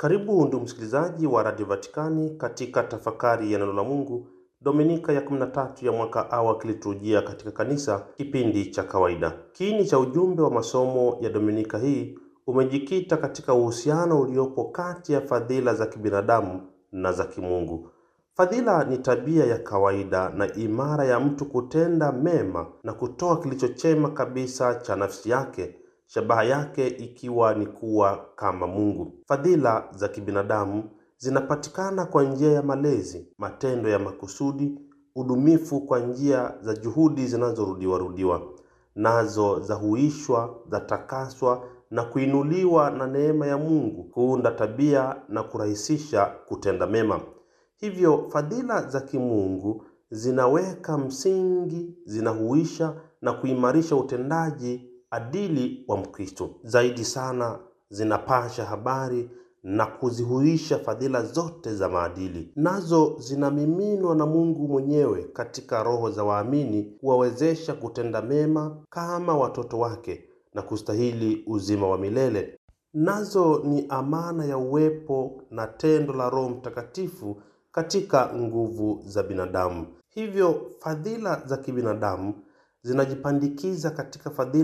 Karibu ndugu msikilizaji wa Radio Vatikani katika tafakari ya neno la Mungu, Dominika ya 13 ya mwaka A wa kiliturujia katika kanisa, kipindi cha kawaida. Kiini cha ujumbe wa masomo ya Dominika hii umejikita katika uhusiano uliopo kati ya fadhila za kibinadamu na za kimungu. Fadhila ni tabia ya kawaida na imara ya mtu kutenda mema na kutoa kilicho chema kabisa cha nafsi yake, shabaha yake ikiwa ni kuwa kama Mungu. Fadhila za kibinadamu zinapatikana kwa njia ya malezi, matendo ya makusudi, udumifu kwa njia za juhudi zinazorudiwa rudiwa, nazo zahuishwa, zatakaswa na kuinuliwa na neema ya Mungu kuunda tabia na kurahisisha kutenda mema. Hivyo fadhila za kimungu zinaweka msingi, zinahuisha na kuimarisha utendaji adili wa Mkristo. Zaidi sana zinapasha habari na kuzihuisha fadhila zote za maadili, nazo zinamiminwa na Mungu mwenyewe katika roho za waamini kuwawezesha kutenda mema kama watoto wake na kustahili uzima wa milele. Nazo ni amana ya uwepo na tendo la Roho Mtakatifu katika nguvu za binadamu. Hivyo fadhila za kibinadamu zinajipandikiza katika fadhila